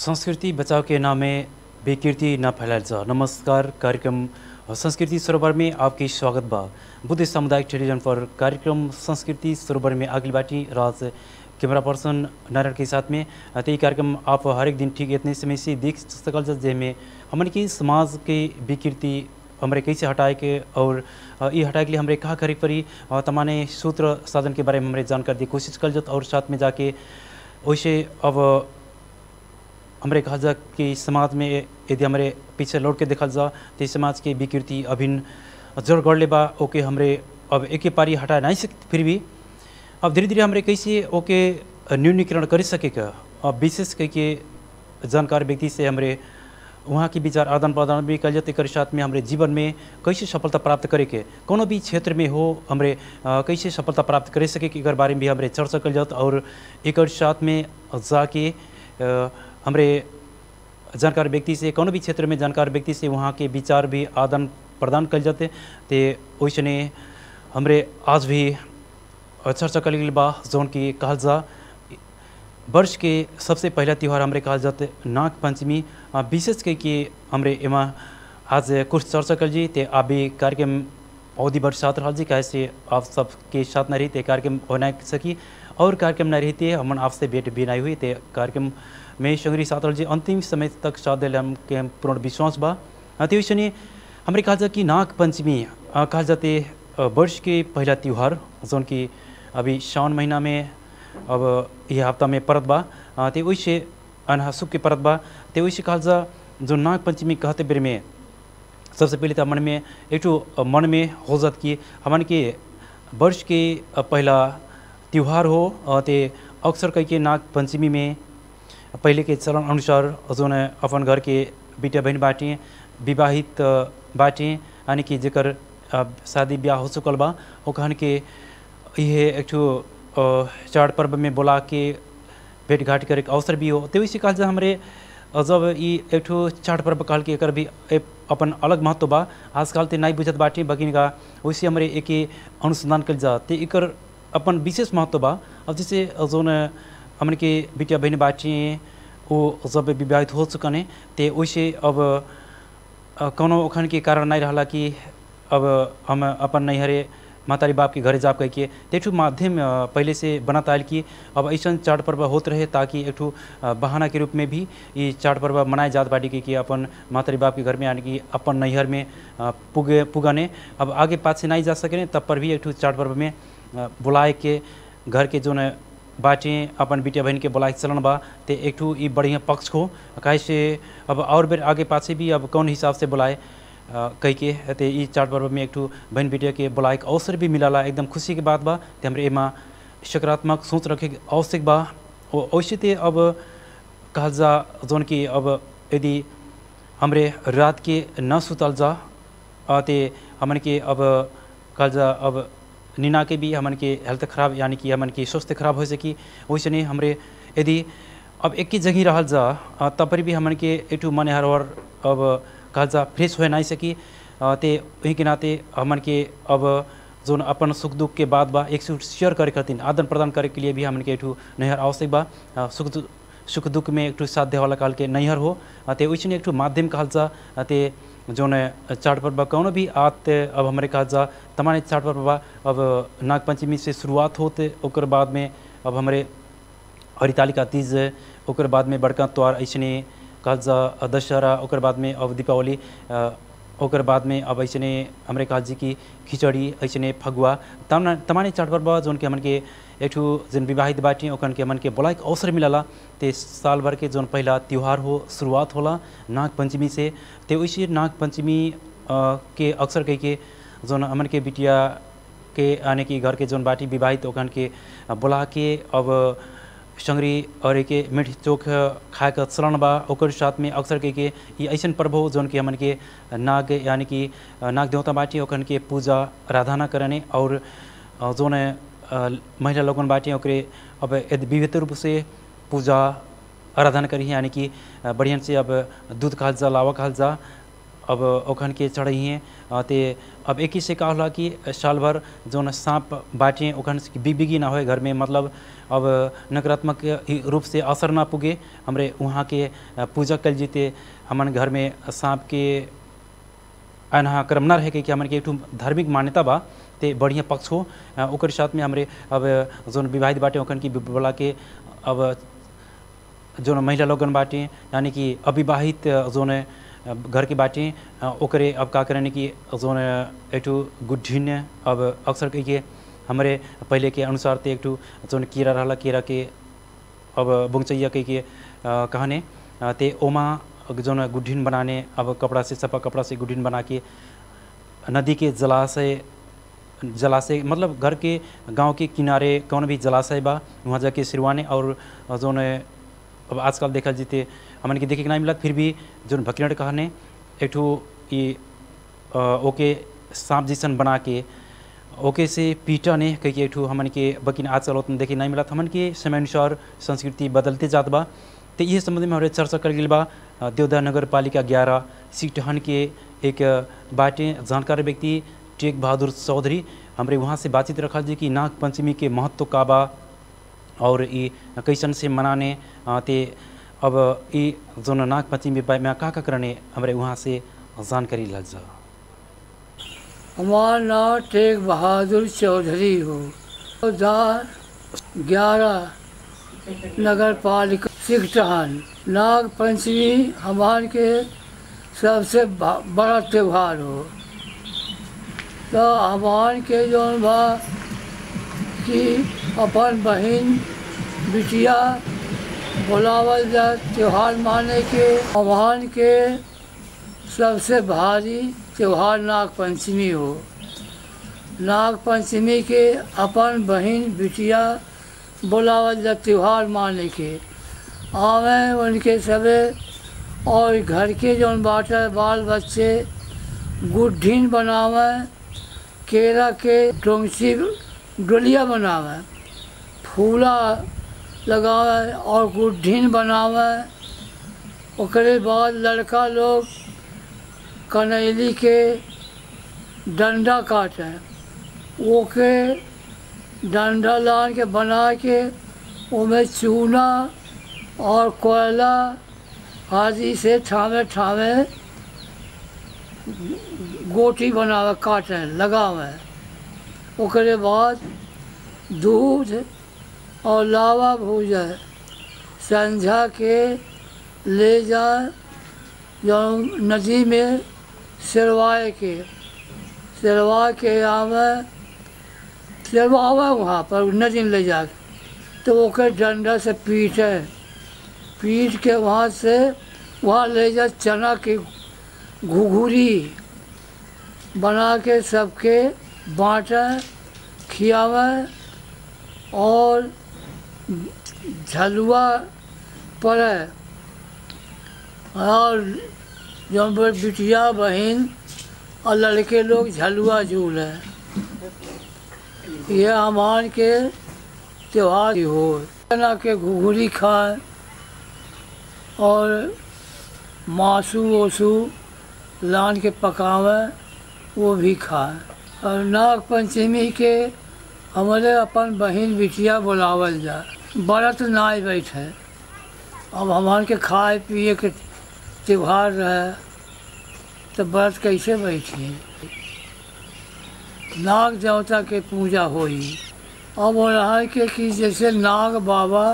संस्कृति बचाव के नाम में बेकीर्ति न फैलायल जा नमस्कार कार्यक्रम संस्कृति सरोवर में आपकी स्वागत बा बुद्ध सामुदायिक टेलीविजन पर कार्यक्रम संस्कृति सरोवर में अगली बाटी राज कैमरा पर्सन नारायण के साथ में ते कार्यक्रम आप हरेक दिन ठीक इतने समय से देख सकल जा जेमे हमन की समाज के विकृति हमरे कैसे हटाए के और अ, ई हटाए के लिए हमरे कहाँ करे के पड़ी अ, तमाने सूत्र साधन के बारे में हमरे जानकारी दी कोशिश कल जत और साथ में जाके वैसे अब हमरे कहा जा कि समाज में यदि हमरे पीछे लौट के देखल जा तो समाज के विकृति अभिन्न जड़ गढ़ले बा ओके हमरे अब एके पारी हटा नहीं सकते फिर भी अब धीरे धीरे हमरे कैसे ओके न्यूनीकरण कर सके का अब विशेष करके जानकार व्यक्ति से हमरे वहाँ के विचार आदान प्रदान भी कल जाते कर साथ में हमरे जीवन में कैसे सफलता प्राप्त करे के कोनो भी क्षेत्र में हो हमरे अ, कैसे सफलता प्राप्त करे सके के एकर बारे में भी हमरे चर्चा कल जात और एकर साथ में जाके अ, हमरे जानकार व्यक्ति से कोनो भी क्षेत्र में जानकार व्यक्ति से वहाँ के विचार भी आदान प्रदान कल जाते ते वैसने हमरे आज भी चर्चा कल गेल बा जौन की कहल जा वर्ष के सबसे पहला त्यौहार हमरे कहल जाते नाग पंचमी आ, विशेष करके हमरे एमा आज कुछ चर्चा कल जी ते आप भी कार्यक्रम अवधि वर्ष साथ रहल जी कैसे आप सबके साथ न रही ते कार्यक्रम होना सकी और कार्यक्रम न रहते हमन आपसे भेंट भी नहीं हुई ते कार्यक्रम में संगरी साथ रहल जी अंतिम समय तक साथ दिल हमके पूर्ण विश्वास बा आ, ते वैसने हमरे कहल जा कि नाग पंचमी आ, कहल जाते अ, वर्ष के पहला त्यौहार जौन की अभी सावन महीना में अब यह हफ्ता में परत बा अ, ते वैसे अनहासुक के परत बा ते वैसे कहल जा जो नाग पंचमी कहते बेर में सबसे पहले तो मन में एक ठो मन में हो जात कि हमन के वर्ष के अ, पहला त्यौहार हो अ, ते अक्सर कह के नाग पंचमी में पहले के चलन अनुसार जोन अपन घर के बेटा बहन बाटे विवाहित अ, बाटे यानी कि जेकर अ, शादी ब्याह हो चुकल बा ओखन के ये एक ठो अ, चार पर्व में बोला के भेंट घाट करे के अवसर भी हो तो वैसे कहल जा हमरे अ, जब ई एक ठो चार पर्व कहल के एकर भी एक अपन अलग महत्व बा आजकल ते नहीं बुझत बाटे बकिन का वैसे हमरे एके अनुसंधान कल जा ते एकर अपन विशेष महत्व बा अब जैसे जोन हमन के बिटिया बहन बाटे वो जब विवाहित हो चुकने ते वैसे अब अ, कौनो ओखन के कारण नहीं रहला कि अब हम अपन नैहरे मातारी बाप के घरे जाप कह के तेठू माध्यम अ, पहले से बनत आयल कि अब ऐसा चाट पर्व होत रहे ताकि एक ठू अ, बहाना के रूप में भी ये चाट पर्व मनाए जात बाटी कि, कि अपन मातारी बाप के घर में यानी कि अपन नैहर में अ, पुगे पुगाने अब आगे पास से नहीं जा सके तब पर भी एक ठू चाट पर्व में अ, बुलाए के घर के जो न बाटे अपन बिटिया बहन के बुलाए के चलन बा ते एक ठू ई बढ़िया पक्ष हो काहे से अब और बेर आगे पाछे भी अब कौन हिसाब से बुलाए अ, कह के ते ई चाट पर्व में एक ठू बहन बिटिया के बुलाए के अवसर भी मिलाला एकदम खुशी के बात बा ते हमरे एमा सकारात्मक सोच रखे के आवश्यक बा ओ वैसे ते अब कहल जा जौन कि अब यदि हमरे रात के न सुतल जा अ, ते हमन के अब कहल जा अब नीना के भी हमन के हेल्थ खराब यानी कि हमन के स्वास्थ्य खराब हो सकी वैसे नहीं हमरे यदि अब एक ही जगह रहल जा अ, तब पर भी हमन के एक ठू मन हर और अब कहल जा फ्रेश हो नहीं सकी अ, ते वही के नाते हमन के अब जोन अपन सुख दुख के बात बा एक से शेयर करे खातिर आदान प्रदान करे के लिए भी हमन के एक ठू नैहर आवश्यक बा अ, सुख दु- सुख दुख में एक ठू साथ दे वाला काल के नैहर हो अ, ते वैसे एक ठू माध्यम कहल जा अ, ते जोन चाट पर्व कौनो भी आत अब हमारे कहल जा तमाम चाट पर्व बा अब नाग पंचमी से शुरुआत होते ओकर बाद में अब हमारे हरितालिका तीज ओकर बाद में बड़का त्यौहार ऐसने कहल जा दशहरा ओकर बाद में अब दीपावली अ, ओकर बाद में अब ऐसने हमरे कहल जी की खिचड़ी ऐसने फगुआ तमाम तमाम चाट पर्व जोन के हमन के एक ठू जन विवाहित बाटी ओखन के हमन के बोलाए के अवसर मिलला ते साल भर के जोन पहला त्यौहार हो शुरुआत होला नाग पंचमी से ते वैसे नाग पंचमी अ, के अक्सर कह के जोन हमन के बिटिया के यानी कि घर के जोन बाटी विवाहित ओखन के बोला के अब संगरी और के मीठ चोख खाए के चलन बा ओकर साथ में अक्सर के के ये ऐसन पर्व हो जोन के हमन के नाग यानी कि नाग देवता बाटी ओखन के पूजा आराधना करने और अ, जोन अ, महिला लोगन बाटी ओकरे अब यदि विविध रूप से पूजा आराधना करी यानी कि अ, बढ़िया से अब दूध खाल जा लावा खाल जा अब ओखन के चढ़िए ते अब एक ही से का होला कि साल भर जौन सांप बाटे ओखन से बिग बिगी ना होए घर में मतलब अब नकारात्मक ही रूप से असर ना पुगे हमरे वहाँ के अ, पूजा कल जीते हमन घर में सांप के अनहा क्रम ना रहे कि हमन के एक ठो धार्मिक मान्यता बा ते बढ़िया पक्ष हो अ, ओकर साथ में हमरे अब जौन विवाहित बाटे ओखन की बोला के अब जौन महिला लोगन बाटे यानी कि अविवाहित जौन अ, घर के बाटे अ, ओकरे अब का करने कि जौन एक ठो गुड्ढिन अब अक्सर कही के हमरे पहले के अनुसार ते एक ठो जौन कीड़ा रहला कीड़ा के अब बुंगचैया कही के अ, कहने अ, ते ओमा जौन गुड्ढिन बनाने अब कपड़ा से सफा कपड़ा से गुड्ढिन बना के नदी के जलाशय जलाशय मतलब घर के गांव के किनारे कौन भी जलाशय बा वहाँ जाके सिरवाने और जौन अब आजकल देखा जीते हमन के देखे के नहीं मिलत फिर भी जौन भकीरट कहने एक ठो ई अ, ओके सांप जैसन बना के ओके से पीटा ने कही एक ठो हमन के बकिन आजकल उतना देखे नहीं मिलत हमन के समय अनुसार संस्कृति बदलते जात बा तो ये संबंध में हमारे चर्चा कर गई बा अ, देवदा नगर पालिका ग्यारह सीटहन के एक बाटे जानकार व्यक्ति टेक बहादुर चौधरी हमरे वहाँ से बातचीत रखा जी कि नाग पंचमी के महत्व का बा और ई कैसन से मनाने अ, ते अब ई जोन नाग पंचमी बा में का का करने हमरे वहाँ से जानकारी लग जा हमारा नाम टेक बहादुर चौधरी हो दार ग्यारह नगर पालिका सिकटहन नाग पंचमी हमार के सबसे बा- बड़ा त्यौहार हो तो हमार के जौन बा कि अपन बहन बिटिया बुलावल जा त्यौहार माने के हमार के सबसे भारी त्यौहार नाग पंचमी हो नाग पंचमी के अपन बहन बिटिया बुलावल जा त्यौहार माने के आवे उनके सबे और घर के जौन बाटे बाल बच्चे गुड्ढिन बनावे केरा के डोंगची डोलिया बनावे फूला लगावे और गुड्ढिन बनावे ओकरे बाद लड़का लोग कनैली के डंडा काटे ओके डंडा लान के बना के उसमें चूना और कोयला आदि से ठामे ठामे गोटी बनावे काटे लगावे ओकरे बाद दूध और लावा भूजे संझा के ले जाए जो नदी में सिरवाए के सिरवा के आवे सिरवावे वहाँ पर नदी में ले जाके तो ओके डंडा से पीटे पीट के वहाँ से वहाँ ले जा चना की घुघुरी बना के सबके बाँटे खियावे और झलुआ पड़े और जो बिटिया बहन और लड़के लोग झलुआ झूले ये हमार के त्योहार हो चना के घुघुरी खाए और मासू ओसू लान के पकावे वो भी खाए और नाग पंचमी के हमारे अपन बहन बिटिया बुलावल जाए बरत नाय बैठे अब हमार के खाए पिए के त्योहार रहे तो व्रत कैसे बैठिए नाग देवता के पूजा होई अब हो रहा है कि, कि जैसे नाग बाबा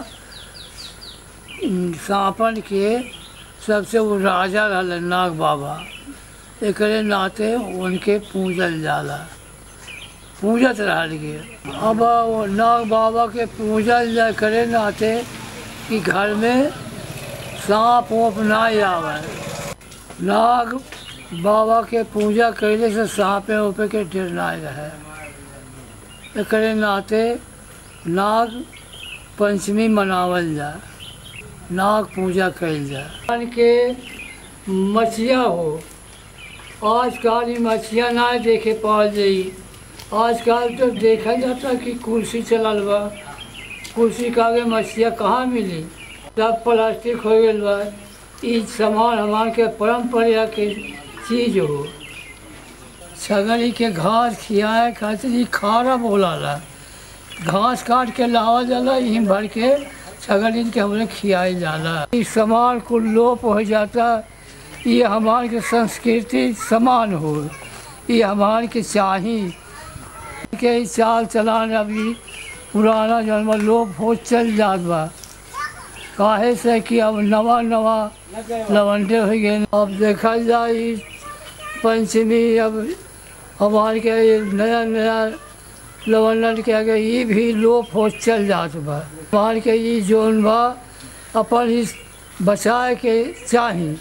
सांपन के सबसे वो राजा रहल नाग बाबा एकरे नाते उनके पूजल जाला पूजत रहल के अब वो नाग बाबा के पूजल जा करे नाते कि घर में सांप वोप ना आवे नाग बाबा के पूजा कैले से सांपे उपे के डर ना रहे एकरे नाते नाग पंचमी मनावल जाए नाग पूजा कैल जाए भगवान के मछिया हो आजकल ये मछिया ना देखे पाल जाई आजकल तो देखा जाता कि कुर्सी चलल बा कुर्सी के आगे मछिया कहाँ मिली सब प्लास्टिक हो गई बा ई सामान हमार के परंपरा के चीज हो छगड़ी के घास खियाए खातिर ई खारा बोलाला घास काट के लावल जाला यहीं भर के छगड़ी के हमरे खियाई जाला ई समाज को लोप हो जाता ये हमार के संस्कृति समान हो ये हमार के चाही के ई चाल चलान अभी पुराना जन्म लोप हो चल जात बा काहे से कि अब नवा नवा लवंडे हो गए अब देखा जाए ई पंचमी अब हमारे के ये नया नया लवंडन के आगे ये भी लोप हो चल जात बा हमारे के ये जोन बा अपन इस बचाए के चाही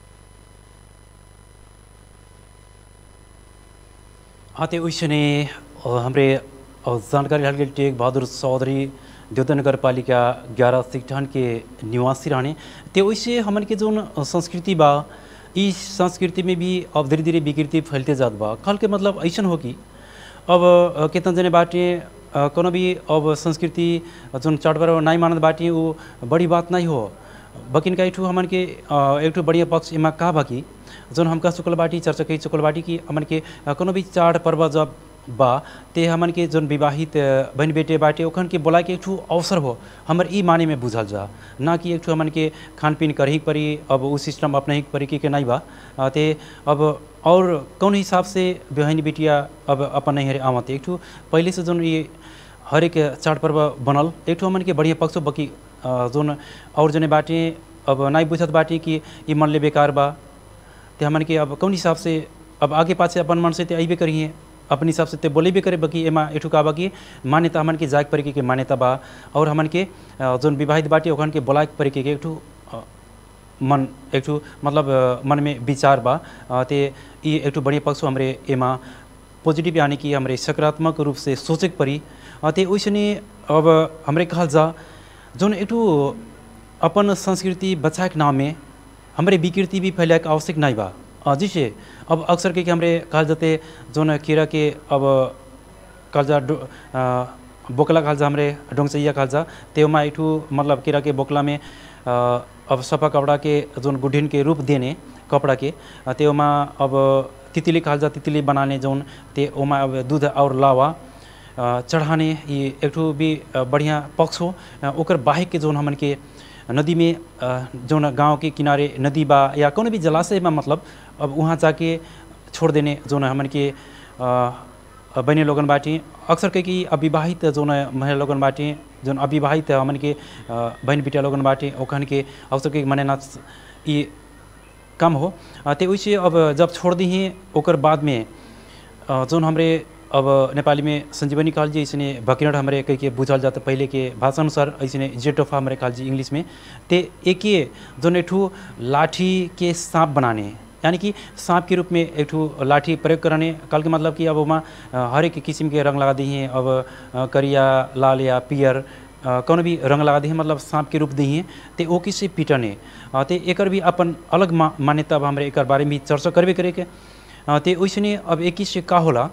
हाँ तो वैसने हमरे अ, जानकारी हल गेल टेक बहादुर चौधरी देवता नगर पालिका ग्यारह सिकठान के निवासी रहने ते वैसे हमन के जोन संस्कृति बा इस संस्कृति में भी अब धीरे धीरे विकृति फैलते जात बा कल के मतलब ऐसन हो कि अब अ, केतन जने बाटे अ, कोनो भी अब संस्कृति जोन चाट पर्व नहीं मानत बाटे वो बड़ी बात नहीं हो बकिन का एकठू हमन के अ, एकठू बढ़िया पक्ष इमा का बा कि जोन हमका चुकल बाटी चर्चा कही चुकल बाटी कि हमन के अ, कोनो भी चाड़ पर्व जब बा ते हमन के जोन विवाहित अ, बहन बेटे बाटे ओखन के बोला के एकठू अवसर हो हमर ई माने में बुझल जा ना कि एकठू हमन के खान पीन करही के परी अब उ सिस्टम अपने ही के परी के नहीं बा अ, ते अब और कौन हिसाब से बहन बेटिया अब अपन नहीं हरे आवत एकठू पहले से जोन ये हरेक चाड पर्व बनल एक ठो हमन के बढ़िया पक्ष बकी अ, जोन और जने बाटे अब नहीं बुझत बाटे कि ई मन ले बेकार बा ते हमन के अब कौन हिसाब से अब आगे पाछे अपन मन से ते अइबे करिए अपन हिसाब से ते बोले भी करे बकी एमा एठू का बकी मान्यता हमन के जाग परी के मान्यता बा और हमन के अ, जोन विवाहित बाटे ओखन के बोला परी के एक ठू अ, मन एक ठू मतलब अ, मन में विचार बा अ, ते ई एक ठू बढ़िया पक्ष हमरे एमा पॉजिटिव यानी कि हमरे सकारात्मक रूप से सोचे के परी अ, ते ओइसने अब हमरे कहल जा जोन एक ठू अपन संस्कृति बचाए के नाम में हमरे विकृति भी फैलाए के आवश्यक नहीं बा अ, जिसे अब अक्सर के कि हमरे कहल जाते जोन कीड़ा के अब कहल जा डो- अ, बोकला कहल जा हमरे डोंगचैया कहल जा तेमा एक ठू मतलब कीड़ा के बोकला में अ, अब सफा कपड़ा के जोन गुड्ढिन के रूप देने कपड़ा के अ, तेमा अब तितली कहल जा तितली बनाने जोन ते ओमा अब दूध और लावा अ, चढ़ाने ये एक ठो भी अ, बढ़िया पक्ष हो अ, ओकर बाहेक के जोन हमन के नदी में अ, जोन गांव के किनारे नदी बा या कोनो भी जलाशय में मतलब अब वहाँ जाके छोड़ देने जोन हमन के अ, बहने लोगन बाटी अक्सर कह कि अविवाहित जोन महिला लोगन बाटी जोन अविवाहित हमन के अ, बहन बेटा लोगन बाटी ओखन के अक्सर के मने ना ये कम हो अ, ते वैसे अब जब छोड़ दी ओकर बाद में अ, जोन हमरे अब नेपाली में संजीवनी कहल जी ऐसने भकिनट हमरे कह के बुझल जाता पहले के भाषा अनुसार ऐसने जेटोफा हमरे कहल जी इंग्लिश में ते एक जोन एक ठू लाठी के सांप बनाने यानी कि सांप के रूप में एक ठू लाठी प्रयोग करने कल के मतलब कि अब वहाँ हर एक किस्म के रंग लगा दी हैं अब अ, करिया लाल या पियर अ, कौन भी रंग लगा दी है मतलब सांप के रूप दी हैं ते ओ किसे पीटने अ, ते एकर भी अपन अलग मा, मान्यता अब हमरे एकर बारे में भी चर्चा करबे करे के अ, ते वैसने अब एक से का होला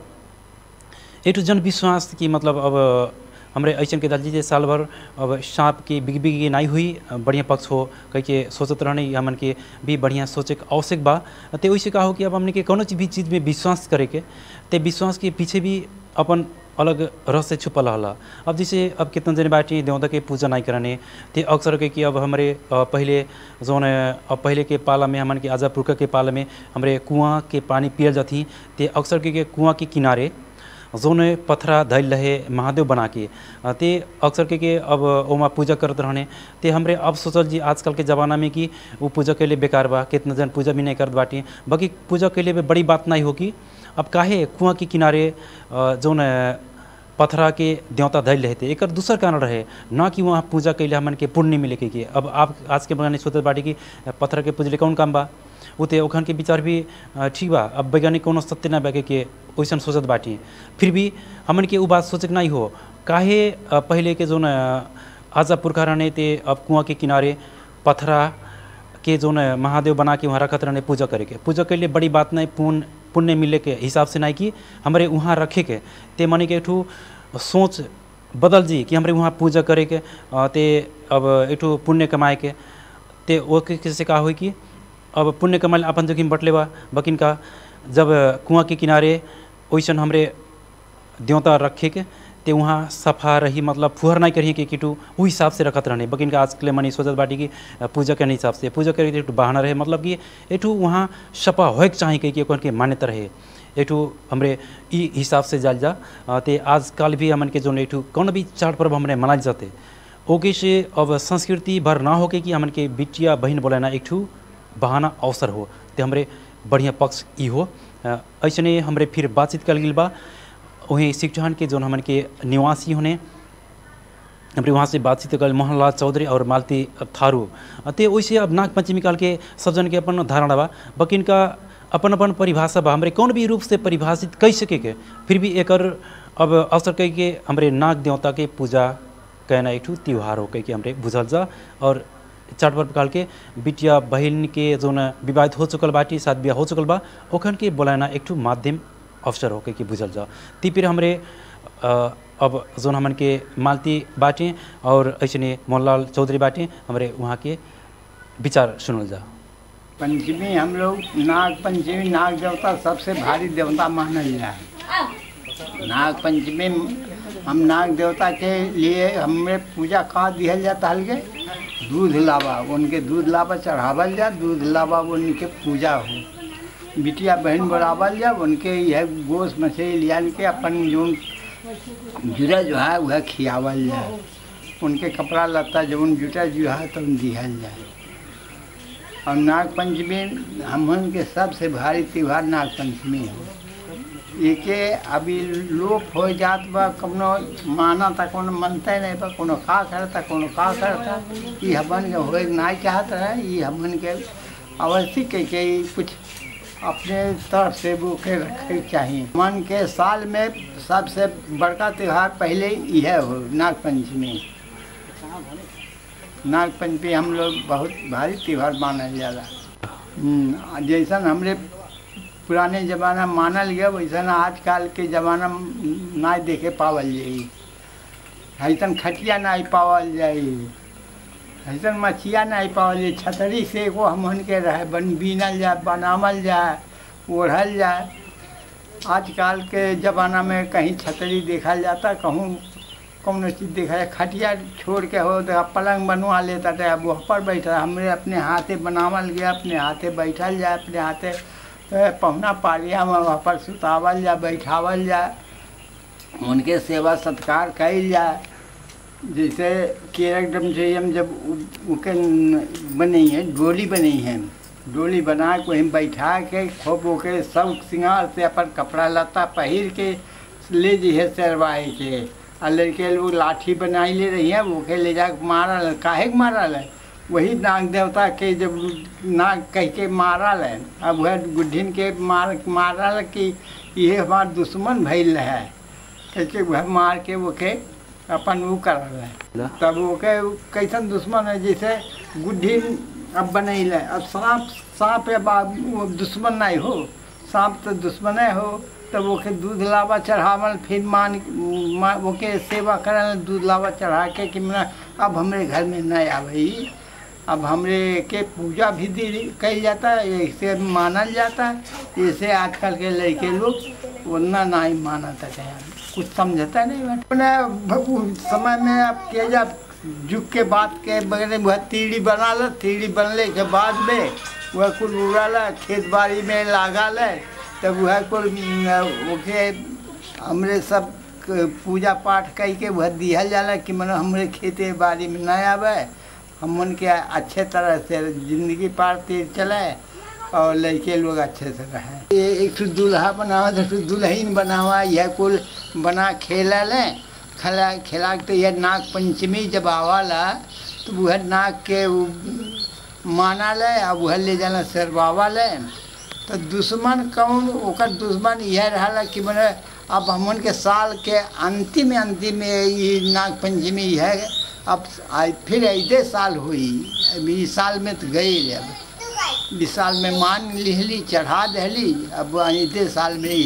एक ठो जनविश्वास कि मतलब अब हमरे ऐसन के दादी जे साल भर अब सांप की बिग बिग नहीं हुई बढ़िया पक्ष हो कह के सोचत रहने हमन के भी बढ़िया सोचे के आवश्यक बा ते वैसे का हो कि अब हमने के कोनो चीज भी चीज़ में विश्वास करे के ते विश्वास के पीछे भी अपन अलग रहस्य छुपल रहला अब जैसे अब कितना जने बाटी देवता के पूजा नहीं करने ते अक्सर के कि अब हमारे अ, पहले जोन अ, अब पहले के पाला में हमन के आजा पुरखा के पाला में हमरे कुआं के पानी पियल जाती ते अक्सर के, के कुआं के किनारे जोन पथरा धैल रहे महादेव बना के अ, ते अक्सर के, के अब ओमा पूजा करत रहने ते हमरे अब सोचल जी आजकल के ज़माना में कि वो पूजा के लिए बेकार बा कितना जन पूजा भी नहीं करत बाटी बाकी पूजा के लिए भी बड़ी बात नहीं होगी अब काहे कुआं के किनारे अ, जोन अ, पथरा के देवता धैल रहे थे एक दूसर कारण रहे ना कि वहाँ पूजा कैले हमन के पुण्य मिले के, के अब आप आज के बगाने सोचत बाटी कि पत्थर के पूजले कौन काम बा उ ते ओखन के विचार भी अ, ठीक बा अब वैज्ञानिक कोनो सत्य ना बाके के वैसन सोचत बाटी फिर भी हमन के उ बात सोचक नहीं हो काहे अ, पहले के जोन अ, आजा पुरखा रहने ते अब कुआं के किनारे पथरा के जोन महादेव बना के वहाँ रखत रहने पूजा करे के पूजा के लिए बड़ी बात नहीं पुण्य पुण्य मिले के हिसाब से नहीं कि हमारे वहाँ रखे के ते माने के एक ठू सोच बदल जी कि हमारे वहाँ पूजा करे के अ, ते अब एक ठू पुण्य कमाए के ते वो के से का हुई कि अब पुण्य कमाल अपन जोखिम बटले बा बकिन का जब कुआं के किनारे वैसन हमरे देवता रखे के ते वहाँ सफा रही मतलब फुहर नहीं करिए कि किटू वो हिसाब से रखत रहने बकिन का आज के लिए मनी सोचत बाटी कि पूजा के हिसाब से पूजा करे एक बहाना रहे मतलब कि एठू वहाँ सफा होए के चाही कि ओकर के मान्यता रहे एठू हमरे ई हिसाब से जाल जा अ, ते आजकल भी हमन के जोन एठू कौन भी चार पर्व हमरे मनाल जाते ओके से अब संस्कृति भर ना होके कि हमन के बिटिया बहन बोलाना एक ठू बहाना अवसर हो ते हमरे बढ़िया पक्ष ई हो अ, ऐसने हमरे फिर बातचीत कल गेल बा वहीं शिक्षण के जोन हमन के निवासी होने हमरे वहाँ से बातचीत कल मोहनलाल चौधरी और मालती थारू ते वैसे अब नाग पंचमी काल के सब जन के अपन धारणा बा बकिन का अपन अपन परिभाषा बा हमरे कौन भी रूप से परिभाषित कह सके के फिर भी एकर अब अवसर कह के हमरे नाग देवता के पूजा कहना एक ठू त्यौहार हो कह के हमरे बुझल जा और चाट पर्व काल के बिटिया बहन के जोन विवाहित हो चुकल बाटी शादी ब्याह हो चुकल बा ओखन के बोलाना एक ठू माध्यम अवसर हो कह के बुझल जा ती फिर हमरे अ, अब जोन हमन के मालती बाटे और ऐसने मोहनलाल चौधरी बाटे हमरे वहाँ के विचार सुनल जा पंचमी हम लोग नाग पंचमी नाग देवता सबसे भारी देवता मानल जाए नाग पंचमी हम नाग देवता के लिए हमें पूजा का दिहल जाता हल्के दूध लावा उनके दूध लावा चढ़ावल जा दूध लावा उनके पूजा हो बिटिया बहन बढ़ावल जा उनके यह गोश मछली लियान के अपन जो जुड़ा जो है वह खियावल जाए उनके कपड़ा लत्ता जौन जुटा जो है तो दिहल जाए और नाग पंचमी हमन के सबसे भारी त्यौहार नाग पंचमी है एके अभी लोप हो जात बा कौनो माना था कोनो मनते नहीं बा कोनो का करता कोनो का करता ई हमन के होए नहीं चाहत रहे ई हमन के अवश्य के के ई कुछ अपने तरफ से वो के रखे चाहिए मन के साल में सबसे बड़का त्यौहार पहले यह हो नाग पंचमी नाग पंचमी हम लोग बहुत भारी त्यौहार मानल जाला हम्म, जैसन हमरे पुराने जमाना में मानल गया वैसन आजकल के जमाना में ना देखे पावल जाई ऐसन खटिया नहीं पावल जाई ऐसन मछिया नहीं पावल जाई छतरी से एगो हमन के रहे बन बीनल जाए बनावल जाए ओढ़ल जाए आजकल के ज़माना में कहीं छतरी देखा जाता कहूँ कौनो चीज़ देखा जाए खटिया छोड़ के हो तो अब पलंग बनवा लेता था अब वहाँ पर बैठा हमरे अपने हाथे बनावल गया अपने हाथे बैठल जाए अपने हाथे ए, पहुना पारिया में वहाँ पर सुतावल जाए बैठावल जाए उनके सेवा सत्कार कल जाए जैसे केरक डम से हम जब उ- उके न- बनी है डोली बनी है डोली बना के वहीं बैठा के खूब ओके सब सिंगार से अपन कपड़ा लत्ता पहिर के ले जइहे सरवाए के आ लड़के लोग लाठी बनाई ले रही है ओके ले जाके मारल काहे के मारल है वही नाग देवता के जब नाग कह के मारल है अब वह गुड्ढिन के मार मारल कि ये हमार दुश्मन भइल है कैसे वह मार के ओके अपन वो करल है तब ओके कैसन दुश्मन है जैसे गुड्ढी अब बनैल है अब सांप सांप अब आद- वो दुश्मन नहीं हो सांप तो दुश्मन हो तब ओके दूध लावा चढ़ावल फिर मान मा, ओके सेवा करल दूध लावा चढ़ा के कि मना अब हमरे घर में नहीं आवे अब हमरे के पूजा भी दी कही जाता है ऐसे मानल जाता है ऐसे आजकल के लड़के लोग उतना नहीं मानता है कुछ समझता नहीं बा। अपने भ- उ समय में अब के जब जुग के बाद के बगैर वह तीड़ी बना ल तीड़ी बनले के बाद में वह कुल उड़ल खेत बाड़ी में लागल है तब वह कुल न, ओके हमरे सब क- पूजा पाठ कई के वह दिहल जाला कि मन हमरे खेते बाड़ी में नहीं आवे हमन के अच्छे तरह से जिंदगी पार तीर चले और लड़के लोग अच्छे से रहें ये एक ठो दूल्हा बनावा एक ठो दुल्हन बनावा यह कुल बना खेला ले खेला खेला के तो यह नाग पंचमी जब आवाला तो वह नाग के उ माना ले और वह ले जाना सरवावा ले तो दुश्मन कौन ओकर दुश्मन यह रहा कि मैंने अब हमन के साल के अंतिम अंतिम ये नाग पंचमी है अब आज फिर ऐसे साल हुई अब इस साल में तो गई अब इस साल में मान लिहली चढ़ा दहली अब ऐसे साल में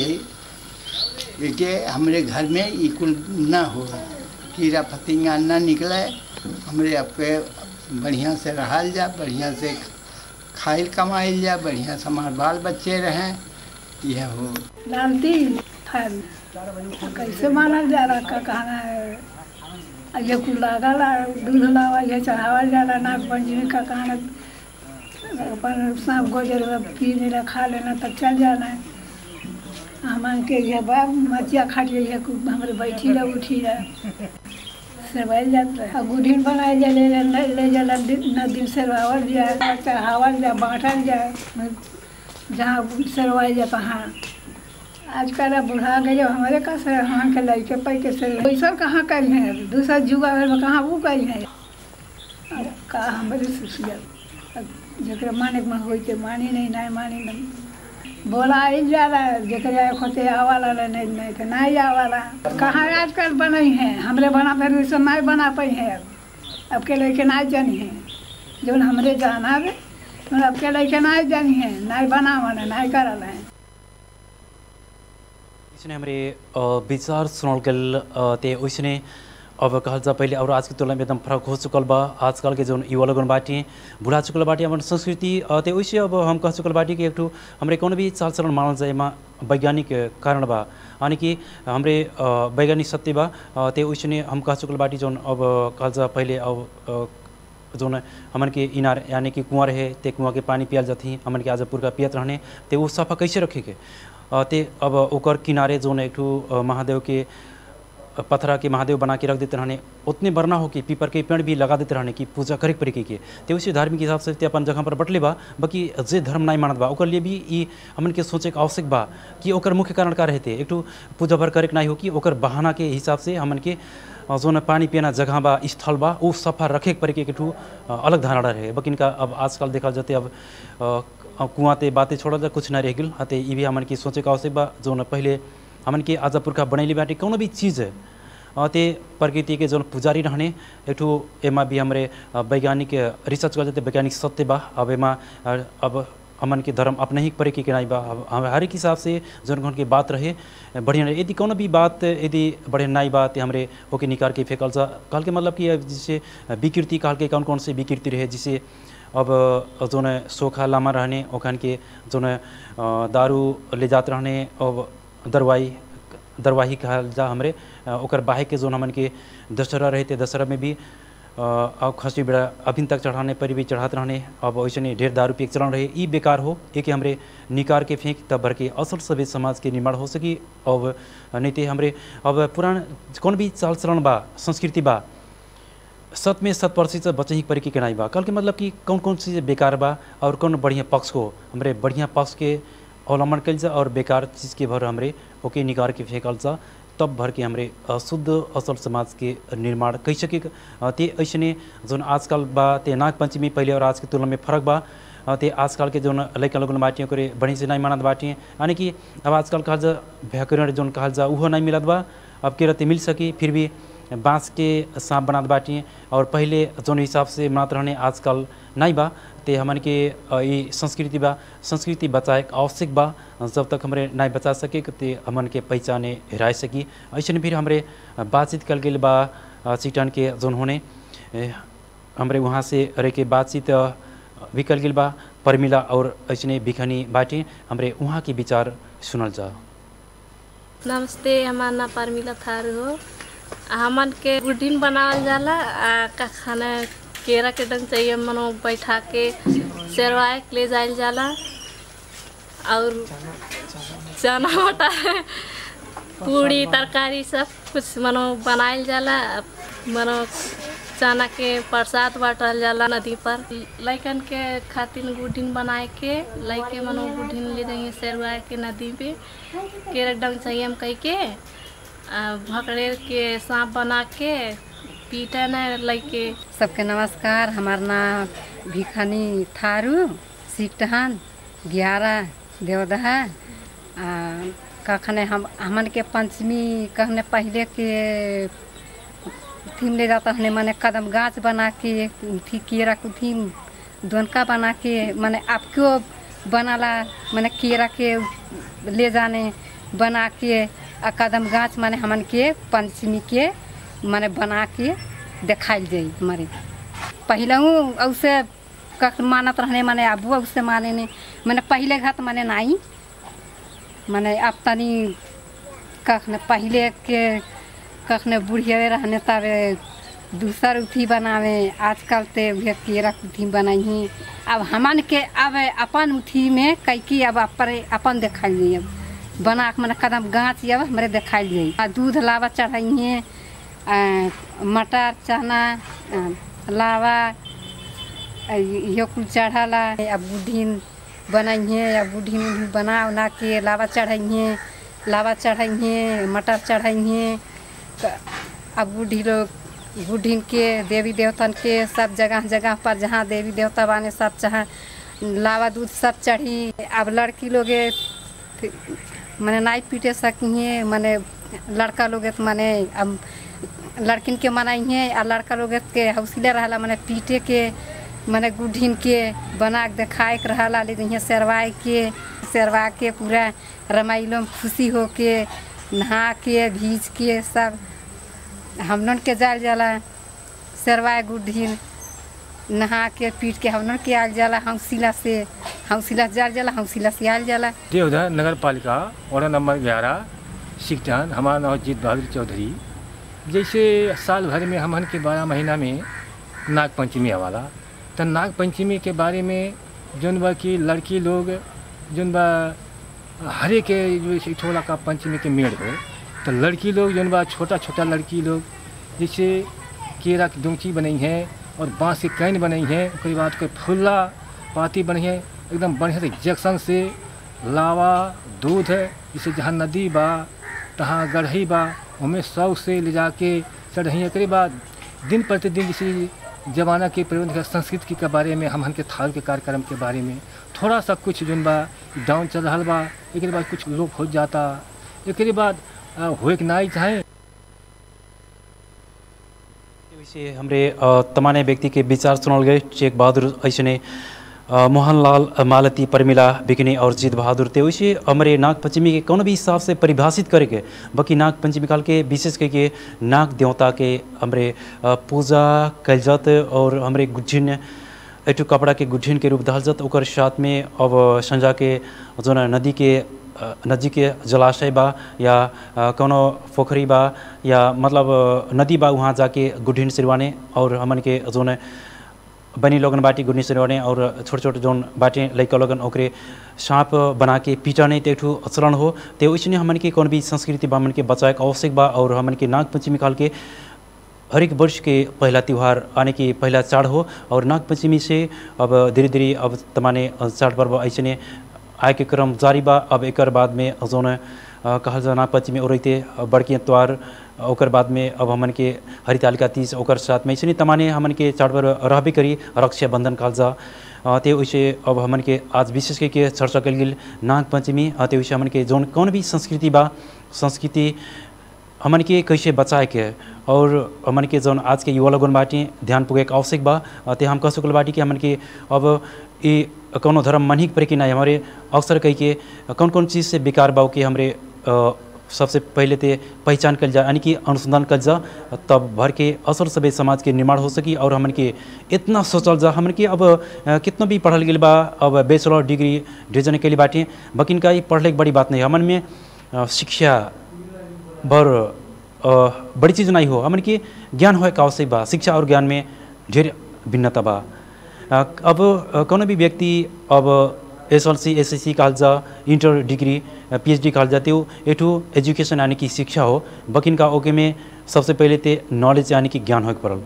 यही कि हमरे घर में ये कुल न हो कीड़ा फतिंगा न निकले हमरे आपके बढ़िया से रहल जा बढ़िया से खाइल कमाइल जा बढ़िया समाज बाल बच्चे रहें यह हो डालती फल कैसे मानल जा रहा का कहना है अब ये कुल लागल है, दूध लावल है चढ़ावल जाला नाग पंचमी का कहना अपन सांप गोजर पी लेना खा लेना तब चल जाना है हमान के ये बा मचिया खाट है हमारे बैठी रह उठी रह सेवाइल जाता है गुढ़िन बनाए जा ले ले ले जाला नदी सेवावल जाए चढ़ावल जाए बांटल जाए जहाँ सेवाई जाए तहाँ आजकल अब बुढ़ा गए हमारे का से वहाँ के लड़के पैके से पैसा कहाँ कल है दूसरा जुआ घर में कहाँ वो कल है अब का हमारे सुसिया जकरा माने में होई के मानी नहीं नहीं मानी नहीं बोला आई जा रहा है जकरा खोते आवाला ले नहीं नहीं तो नहीं आवाला कहाँ आजकल बने हैं हमरे बना फिर वैसे नहीं बना पाई है अब अब के लड़के नहीं जानी है जो हमरे जाना है अब के लड़के नहीं जानी है नहीं बना वाला नहीं करल है इसने हमारे अ, विचार सुनल गल अ, ते ओइसने अब कहल जा पहले और आज की तुलना में एकदम फर्क हो चुकल बा आजकल के जो युवा लोगन बाटी बुढ़ा चुकल बाटी अपन संस्कृति अ, ते ओइसे अब हम कह चुकल बाटी कि एक ठो हमरे कौन भी चाल चलन मानल जाए एमा वैज्ञानिक कारण बा यानी कि हमरे अ, वैज्ञानिक सत्य बा अ, ते ओइसने हम कह चुकल बाटी जौन अब कहल जा पहले अब अ, जौन हमन के इनार यानी कि कुआं रहे ते कुआं के पानी पियल जाती हमन के आज पुरका पियत रहने ते वो सफा कैसे रखे के अ, ते अब ओकर किनारे जौन एक ठो अ, महादेव के पथरा के महादेव बना के रख देते रहने उतने बरना हो कि पीपर के पेड़ भी लगा देते रहने कि पूजा करे पड़े के ते उसी धार्मिक हिसाब से ते अपन जगह पर बटले बा बाकी जे धर्म नहीं मानत बा ओकर लिए भी ई हमन के सोचे के आवश्यक बा कि ओकर मुख्य कारण का रहते एक ठो पूजा भर करे के नहीं हो कि ओकर बहाना के हिसाब से हमन के अ, जौन पानी पियाना जगह बा स्थल बा वो सफा रखे के पड़े के एक ठो अ, अलग धारणा रहे बकिन का अब आजकल देखा जाते अब अ, कुआं ते बातें छोड़ल जा कुछ ना रह गेल हते ई भी हमन के सोचे के आवश्यक बा जौन पहले हमन के आज पुरखा बनैली बाटे कौनो भी चीज़ है अ, ते प्रकृति के जौन पुजारी रहने एक ठो एमा भी हमरे अ, वैज्ञानिक रिसर्च कर जाते वैज्ञानिक सत्य बा अब एमा अ, अब हमन के धर्म अपने ही परे के के नहीं बा अब हम हर एक हिसाब से जौन कौन के बात रहे बढ़िया रहे यदि कोनो भी बात यदि बढ़िया नहीं बात हमरे होके निकाल के फेंकल जा कहल के मतलब कि अब जैसे विकृति कहल के कौन कौन से विकृति रहे जिसे अब जौन सोखा लामा रहने ओखन के जौन अ, दारू ले जात रहने अब दरवाई दरवाही कहल जा हमरे अ, ओकर बाहे के जोन हमन के दशहरा रहे थे दशहरा में भी अ, अब खसी बेड़ा अभिन तक चढ़ाने पर भी चढ़ाते रहने अब वैसे नहीं ढेर दारू पी के चलन रहे ई बेकार हो एक हमरे निकार के फेंक तब भर के असल सभ्य समाज के निर्माण हो सकी अब नहीं ते हमरे अब पुरान कौन भी चाल चलन बा संस्कृति बा सत में शत प्रतिशत बचे ही परी के नहीं बा कल के मतलब कि कौन कौन चीज़ बेकार बा और कौन बढ़िया पक्ष को हमरे बढ़िया पक्ष के अवलंबन कल जा और बेकार चीज़ के भर हमरे होके निकाल के फेंकल जा तब भर के हमरे अ, शुद्ध असल समाज के निर्माण कई सके अ, ते ऐसने जोन आजकल बा ते नाग पंचमी पहले और आज के तुलना में फर्क बा अ, ते आजकल के जोन लैका लोगन बाटियों करे बढ़ी से नहीं मानत बाटिए यानी कि अब आजकल कहल जा व्याकरण जोन कहल जा उहो नहीं मिलत बा अब के रहते मिल सकी फिर भी बांस के सांप बनात बाटिए और पहले जोन हिसाब से बनात रहने आजकल नहीं बा ते हमन के अ, ई संस्कृति बा संस्कृति बचाए के आवश्यक बा जब तक हमरे नहीं बचा सके ते हमन के पहचाने हेराए सकी ऐसे फिर हमरे बातचीत कल गेल बा अ, चिटन के जोन होने ए, हमरे वहाँ से रह के बातचीत अ, भी कल गेल बा परमिला और ऐसने भिखनी बाटे हमरे वहाँ के विचार सुनल जा नमस्ते हमार नाम परमिला थारू हो हमन के गुडिन बनावल जाला आ का खाना केरा के डंग चाहिए मनो बैठा के सेरवाए के ले जायल जाला और चना मटर पूड़ी तरकारी सब कुछ मनो बनायल जाला मनो चना के प्रसाद बांटल जाला नदी पर लइकन के खातिर गुडिन बनाए के लइके मनो गुडिन ले जाइए सेरवाए के नदी पे केरा डंग चाहिए हम कह के आ, भकड़ेर के सांप बना के पीटे न लइके सबके नमस्कार हमार नाम भिखानी थारू सिकटहन ग्यारह देवदहा आ कखने हम हमन के पंचमी कहने पहले के थीम ले जाता हने माने कदम गाछ बना के थी केरा को थीम दोनका बना के माने आपको बनाला माने केरा के ले जाने बना के आ कदम गाछ माने हमन के पंचमी के माने बना के देखाइल जाई हमारे पहलू औसे कख मानत रहने माने अबुआ उससे माने ने मैंने पहले घात माने नाई माने अब तनी कख ने पहले के कख ने बुढ़िया रहने तबे दूसर उथी बनावे आजकल ते उहे केरा के उथी बनाई अब हमन के अब अपन उथी में कैकी अब अपरे अपन देखाई जाई अब बना के मैंने कदम गाँच अब हमारे देखाई जाई आ दूध लावा चढ़ाइए मटर चना आ, लावा आ, इहो कुल चढ़ाला अब बुढ़ीन बनाइए अब बुढ़ीन उढ़ीन बना उना के लावा चढ़ाइए लावा चढ़ाइए मटर चढ़ाइए त अब बूढ़ी लोग बूढ़ीन के देवी देवतन के सब जगह जगह पर जहाँ देवी देवता बाने सब जहाँ लावा दूध सब चढ़ी अब लड़की लोग मने नाई पीटे सकिए मने लड़का लोग तो मने अब लड़किन के मनाइए आ लड़का लोग के हौसले रहला मने पीटे के मने गुढ़ीन के बना के देखाए के रहला ले यहाँ सेरवाए के सेरवा के पूरा रमाइलो में खुशी हो के नहा के भीज के सब हमनन के जाल जाला सेरवाए गुढ़ीन नहा के पीट के हमनन के आल जाला हौसिला से हौसिला से जाल जाला हौसिला से आल जाला देवधर नगर पालिका वार्ड नंबर ग्यारह सिकटन हमारा नाम जीत बहादुर चौधरी जैसे साल भर में हमन के बारह महीना में नाग पंचमी आवाला तो नाग पंचमी के बारे में जौन बा कि लड़की लोग जौन बा हरे के जो है छोला का पंचमी के मेड़ हो तो लड़की लोग जौन बा छोटा छोटा लड़की लोग जैसे केरा की डोंची बनाई है और बाँस के कैन बनाई है उसके बाद कोई फुल्ला पाती बनी है एकदम बढ़िया से जंक्शन से लावा दूध है जैसे जहाँ नदी बा तहाँ गढ़ही बा उनमें सौ से ले जाके चढ़ही एक बाद दिन प्रतिदिन जैसे जमाना के प्रबंध के संस्कृति के बारे में हम के थाल के कार्यक्रम के बारे में थोड़ा सा कुछ जोन बा डाउन चल रहा बा एक बाद कुछ लोप हो जाता एक बाद अ, होए के नाई चाहे वैसे हमरे अ, तमाने व्यक्ति के विचार सुनल गए शेख बहादुर ऐसने अ, मोहनलाल मालती परमिला बिकनी और जीत बहादुर थे वैसे हमारे नाग पंचमी के कौन भी हिसाब से परिभाषित करके बाकी नाग पंचमी काल के विशेष करके नाग देवता के हमरे अ, पूजा कल जात और हमरे गुज्जिन एटू कपड़ा के गुज्जिन के रूप दहल जात ओकर साथ में अब संजा के जो न नदी के अ, नजीक के जलाशय बा या अ, कौनो पोखरी बा या मतलब अ, नदी बा वहाँ जाके गुड्ढिन सिरवाने और हमन के जोन बनी लोगन बाटी गुड्ढिन सिरवाने और छोट छोट जोन बाटे लैका लोगन ओकरे सांप बना के पीटाने तेठू आचरण हो ते वैसने हमन के कौन भी संस्कृति बा हमन के बचाए के आवश्यक बा और हमन के नाग पंचमी काल के हरेक वर्ष के पहला त्यौहार आने की पहला चाड़ हो और नाग पंचमी से अब धीरे धीरे अब तमाने चाड़ पर्व ऐसे आए के क्रम जारी बा अब एक बाद में जौन अ, कहल जा नाग पंचमी और रहते बड़की त्यौहार ओकर बाद में अब हमन के हरितालिका तीज ओकर साथ में ऐसे तमाने हमन के चाड़ पर्व रहबे करी रक्षाबंधन कहल जा अ, ते वैसे अब हमन के आज विशेष करके चर्चा कल गेल नाग पंचमी अ, ते वैसे हमन के जौन कौन भी संस्कृति बा संस्कृति हमन के कैसे बचाए के है और हमन के जौन आज के युवा लोगन बाटी ध्यान पुगे के आवश्यक बा अ, ते हम कह सकल बाटी कि हमन के अब ई कौनो धर्म मन ही पड़े कि नहीं हमारे अवसर कह के कौन कौन चीज़ से बेकार बा कि हमरे अ, सबसे पहले ते पहचान कल जा यानी कि अनुसंधान कल जा तब भर के असल सभ्य समाज के निर्माण हो सकी और हमन के इतना सोचल जा हमन के अब अ, कितना भी पढ़ल गेल बा अब बैचलर डिग्री डिजन के लिए बाटी बकिन का ई पढ़ले के बड़ी बात नहीं हमन में अ, शिक्षा भर अ, बड़ी चीज़ नहीं हो हमन के ज्ञान होए का आवश्यक बा शिक्षा और ज्ञान में ढेर भिन्नता बा अ, अब अ, कौनो भी व्यक्ति अब S L C S S C कहल जा inter degree P H D कहल जाते हो एठू एजुकेशन यानी कि शिक्षा हो बकिन का ओके में सबसे पहले ते नॉलेज यानी कि ज्ञान होके पड़ल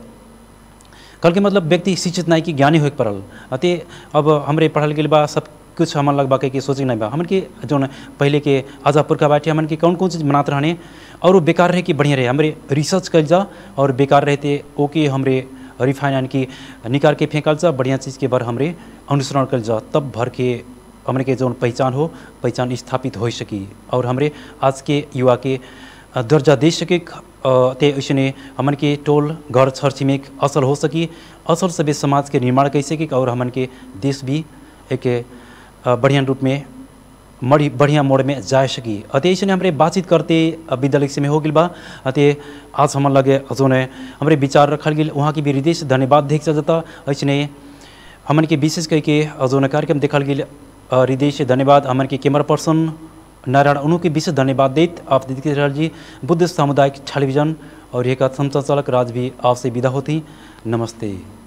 कल के मतलब व्यक्ति शिक्षित नहीं कि ज्ञानी होके पड़ल अते अब हमरे पढ़ल गेल बा सब कुछ हमन लग बा के सोचे नहीं बा हमन के जौन पहले के आजा पुरखा बाटे हमन के कौन कौन चीज़ बनाते रहने और वो बेकार रहे कि बढ़िया रहे हमरे रिसर्च कल जा और बेकार रहते ओके हमरे रिफाइन यानी कि निकाल के फेंकल जा बढ़िया चीज़ के बार हमरे अनुसरण कल जा तब भर के हमरे के जौन पहचान हो पहचान स्थापित हो सकी और हमरे आज के युवा के अ, दर्जा दे सके अ, ते ऐसने हमन के टोल घर छर छिमेक असल हो सकी असल सभ्य समाज के निर्माण कर सकी और हमन के देश भी एक अ, बढ़िया रूप में मड़ी बढ़िया मोड़ में जा सकी अते ऐसे हमरे बातचीत करते अ, विद्यालय से में हो गल बा अते आज हमन लगे जोन है हमरे विचार रखल गेल वहाँ की भी हृदय से धन्यवाद देख जाता ऐसे हमन के विशेष करके जोन कार्यक्रम देखल गेल हृदय से धन्यवाद हमन के कैमरा पर्सन नारायण उनु के विशेष धन्यवाद देत आप देखते रह जी बुद्ध सामुदायिक टेलीविजन और एक संचालक राज भी आपसे विदा होती नमस्ते